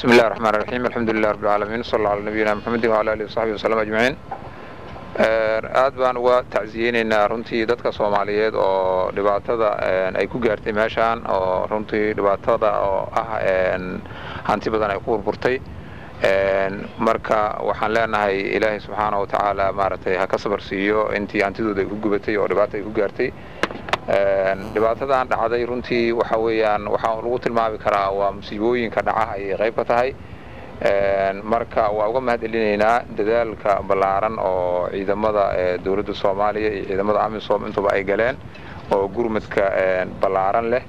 bismi illahi raxmaan raxiim alxamdu lilah rabbi alcaalamiin sal alla ala nabiyina maxamedin wala alihi wasaxbi wasalam ajmaciin aad baan uga tacsiyeynaynaa runtii dadka soomaaliyeed oo dhibaatada ay ku gaartay meeshaan oo runtii dhibaatada oo ah hanti badan ay ku burburtay marka waxaan leenahay ilaahay subxaana wa tacaala maaragtay ha ka sabar siiyo intii hantidooda ay ku gubatay oo dhibaata ay ku gaartay dhibaatadan dhacday runtii waxa weeyaan waxaa lagu tilmaami karaa waa musiibooyinka dhaca ayay qayb ka tahay marka waa uga mahad celinaynaa dadaalka ballaaran oo ciidamada dowladda soomaaliya iyo ciidamada amisom intuba ay galeen oo gurmadka ballaaran leh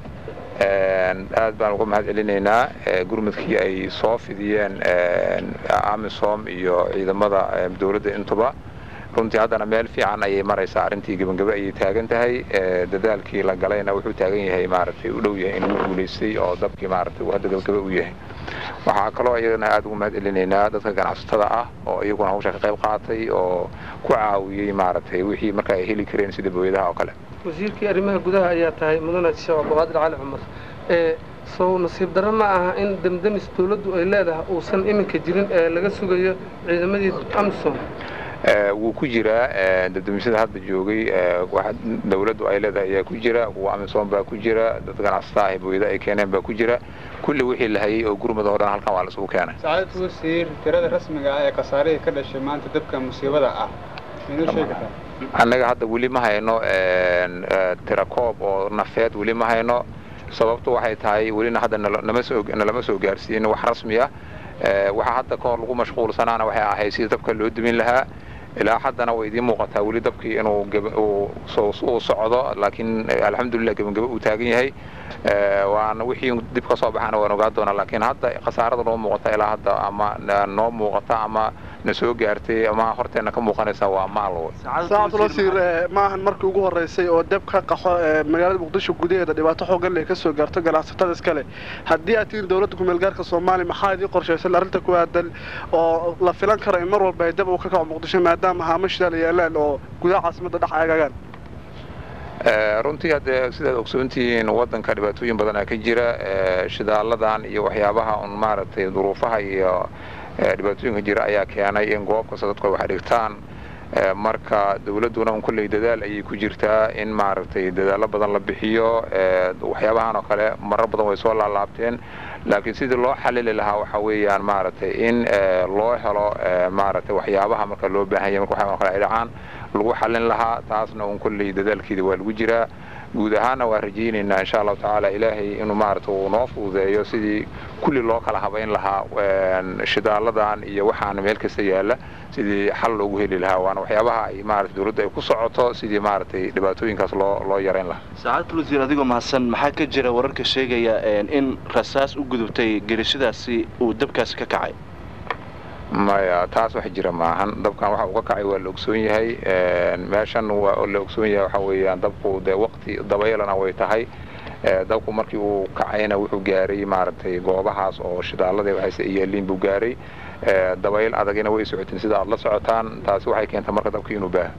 aad baan uga mahad celinaynaa gurmadkii ay soo fidiyeen amisom iyo ciidamada dowladda intuba runtii haddana meel fiican ayay maraysaa arrintii gebangebe ayay taagan tahay dadaalkii la galayna wuxuu taagan yahay maaragtay u dhow yahay inuu guulaystay oo dabkii maaragtay uu hadda gebagebe u yahay waxaa kaloo iyadana aad ugu mahad celinaynaa dadka ganacsatada ah oo iyaguna hawsha ka qayb qaatay oo ku caawiyey maaragtay wixii marka ay heli kareen sida booyadaha oo kale wasiirkii arrimaha gudaha ayaa tahay mudane sheekh cabdiqaadir cali cumar ee sow nasiib darro ma aha in demdemis dawladdu ay leedahay uusan iminka jirin ee laga sugayo ciidamadii amisom wuu ku jiraa dadamisada hadda joogay dawladdu ay leedahay ayaa ku jira kuwa amisom baa ku jira dad ganacsataa ah booyada ay keeneen baa ku jira kulli wixii la hayay oo gurmud oo dhan halkan waa la isugu keenay sacaadad wasiir tirada rasmiga ah ee khasaarihii ka dhashay maanta dabka musiibada ah minuu sheegi kartaa annaga hadda weli ma hayno tirakoob oo nafeed weli ma hayno sababtu waxay tahay welina hadda nalama soo gaarsiin wax rasmi ah waxaa hadda ka hor lagu mashquulsanaana waxay ahayd sidii dabka loo dumin lahaa ilaa haddana way idiin muuqataa weli dabkii inuu uu socdo laakiin alxamdulilah gebangebe uu taagan yahay waana wixii dib ka soo baxana waan ogaa doonaa laakiin hadda khasaarada noo muuqata ilaa hadda ama noo muuqata ama na soo gaartay ama horteenna ka muuqanaysa waa maal saacad wasiir maahan markii ugu horeysay oo deb ka qaxo magaalada muqdisho gudaheeda dhibaato xoogan leh ka soo gaarto ganacsatada iskale haddii aad tihiin dowladda kumeelgaarka soomaaliya maxaa idiin qorshaysan arrinta ku aadan oo la filan karo in mar walba ay dab uu ka kaco muqdisho maadaama haamo shidaal yaalaan oo gudaha caasimadda dhex eegagaan runtii haddee sidaad ogsoontihiin waddanka dhibaatooyin badanaa ka jira shidaaladan iyo waxyaabaha un maaragtay duruufaha iyo dhibaatooyinka jira ayaa keenay in goob kasta dadku ay wax dhigtaan marka dawladduna un kolley dadaal ayay ku jirtaa in maaragtay dadaallo badan la bixiyo waxyaabahan oo kale marar badan way soo laalaabteen laakiin sidii loo xalili lahaa waxa weeyaan maaragtay in loo helo maaragtay waxyaabaha marka loo baahan yahay marka waxyaabaha kale ay dhacaan lagu xallin lahaa taasna un kolley dadaalkeeda waa lagu jiraa guud ahaanna waa rajaynaynaa insha allahu tacaala ilaahay inuu maaragtay uu noo fududeeyo sidii kulli loo kala habayn lahaa shidaaladan iyo waxaana meel kasta yaalla sidii xal loogu heli lahaa waana waxyaabaha ay maarata dawladda ay ku socoto sidii maaragtay dhibaatooyinkaas loo loo yarayn lahaa saacadul wasiir adigoo mahadsan maxaa ka jira wararka sheegaya in rasaas u gudubtay gerishadaasi uu dabkaasi ka kacay maya taas wax jira maahan dabkan waxa uu ka kacay waa la ogsoon yahay meeshan waa la ogsoon yahay waxa weeyaan dabku dee waqti dabaylana way tahay dabku markii uu kacayna wuxuu gaaray maaragtay goobahaas oo shidaalada waxayse yaaliin buu gaaray dabayl adagina way socoteen sida aad la socotaan taasi waxay keentay marka dabkii inuu baaho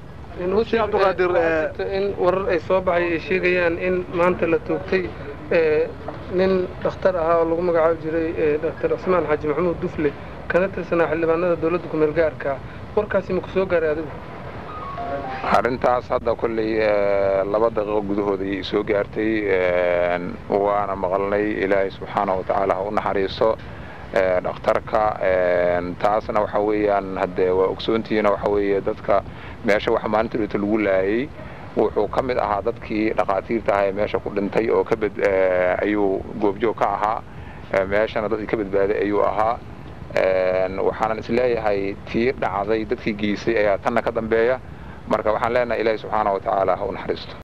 in warar ay soo baxay ay sheegayaan in maanta la toogtay nin dhakhtar ahaa oo lagu magacaabi jiray dhaktar cismaan xaaji maxamuud dufle kana tirsanaa xildhibaanada dawladda kumeel gaarka warkaasi ma ku soo gaaray adigu arrintaas hadda kolley laba daqiiqo gudahooda ayay soo gaartay waana maqalnay ilaahay subxaanahu watacaala ha u naxariiso dhakhtarka taasna waxa weeyaan haddee waa ogsoontihiina waxa weeye dadka meesha wax maalinta dhita lagu laayay wuxuu ka mid ahaa dadkii dhakhaatiirta ahaa ee meesha ku dhintay oo ka bad ayuu goobjoog ka ahaa meeshana dadkii ka badbaaday ayuu ahaa waxaanan isleeyahay tii dhacday dadkii geysay ayaa tanna ka dambeeya marka waxaan leenahay ilaahi subxaana wa tacaala ha u naxariisto